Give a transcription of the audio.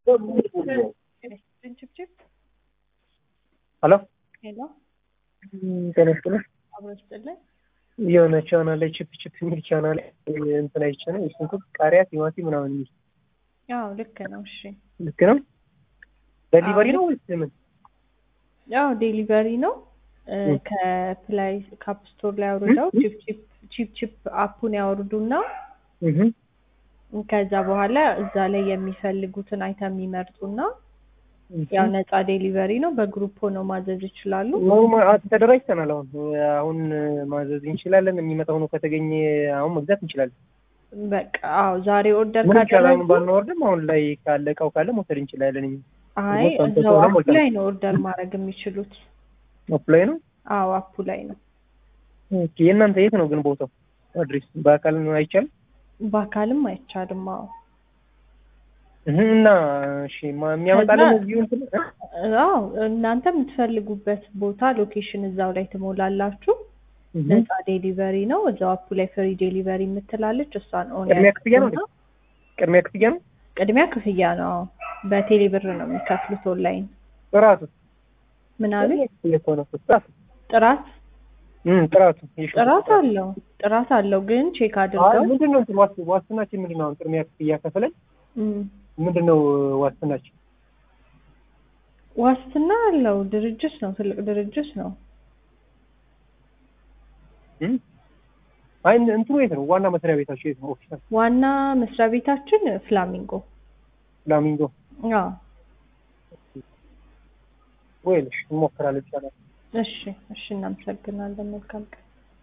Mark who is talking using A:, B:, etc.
A: ችፕችፕ
B: ሄሎ
A: ሄሎ
B: ጤና ይስጥልኝ።
A: አብሮ ስጥልን
B: የሆነ ቻናል ላይ ቺፕ ቺፕ የሚል ቻናል ላይ እንትን አይቼ ነው የሽንኩርት፣ ቃሪያ፣ ቲማቲም ምናምን የሚል
A: ያው ልክ ነው። እሺ
B: ልክ ነው። ዴሊቨሪ ነው ወይስ ምን?
A: ያው ዴሊቨሪ ነው። እ
B: እ።
A: ከፕላይ ካፕ ስቶር ላይ አውርደው ቺፕ ቺፕ ቺፕ ቺፕ አፑን ያወርዱና
B: እህ
A: ከዛ በኋላ እዛ ላይ የሚፈልጉትን አይተም ይመርጡና ያው ነፃ ዴሊቨሪ ነው። በግሩፕ ሆነው ማዘዝ ይችላሉ።
B: ኖርማል አ- ተደራጅተናል። አሁን አሁን ማዘዝ እንችላለን። የሚመጣው ነው ከተገኘ አሁን መግዛት እንችላለን።
A: በቃ አዎ፣ ዛሬ ኦርደር
B: ምን ይቻላል?
A: ካደረጉ
B: ባናወርድም አሁን ላይ ካለ እቃው ካለ መውሰድ እንችላለን።
A: አይ
B: ሞልቷል፣
A: እዛው
B: ሞልቷል፣
A: አፑ
B: ሞልቷል።
A: ላይ ነው ኦርደር ማድረግ የሚችሉት።
B: አፕ ላይ ነው።
A: አዎ አፑ ላይ ነው።
B: ኦኬ። የእናንተ የት ነው ግን ቦታው? አድሬስ በአካል ነው አይቻልም?
A: በአካልም አይቻልም። አዎ
B: እህ እና እሺ ማ- የሚያመጣልን
A: ከዛ-
B: እዚሁ እንትን እ?
A: አዎ እናንተ የምትፈልጉበት ቦታ ሎኬሽን እዛው ላይ ትሞላላችሁ።
B: እህ።
A: ነፃ ዴሊቨሪ ነው። እዛው አፑ ላይ ፍሪ ዴሊቨሪ የምትላለች እሷን ኦን
B: ቅድሚያ ክፍያ ነው
A: ያደርጉና-
B: ቅድሚያ ክፍያ ነው።
A: ቅድሚያ ክፍያ ነው። አዎ በቴሌ ብር ነው የሚከፍሉት ኦንላይን።
B: ጥራቱ
A: ምን አሉ?
B: ክፍያ ከሆነ እኮ ጥራቱ
A: ጥራት
B: እም ጥራቱ የሽንኩርት
A: ጥራት
B: ጥራት።
A: አለው ጥራት አለው ግን ቼክ
B: አይ
A: አድርገው
B: ምንድን ነው እንትን ዋስ- ዋስትናችን ምንድን ነው? አሁን ቅድሚያ ክፍያ ከፍለን
A: እም፣
B: ምንድን ነው ዋስትናችን?
A: ዋስትና አለው። ድርጅት ነው፣ ትልቅ ድርጅት ነው።
B: እም? አይ እንትኑ የት ነው? ዋና መስሪያ ቤታቸው የት ነው? ኦፊሻል
A: ዋና መስሪያ ቤታችን ፍላሚንጎ።
B: ፍላሚንጎ
A: አዎ
B: ወይልሽ እንሞክራለን ይቻላል።
A: እሺ፣ እሺ፣ እናመሰግናለን። መልካም ቀን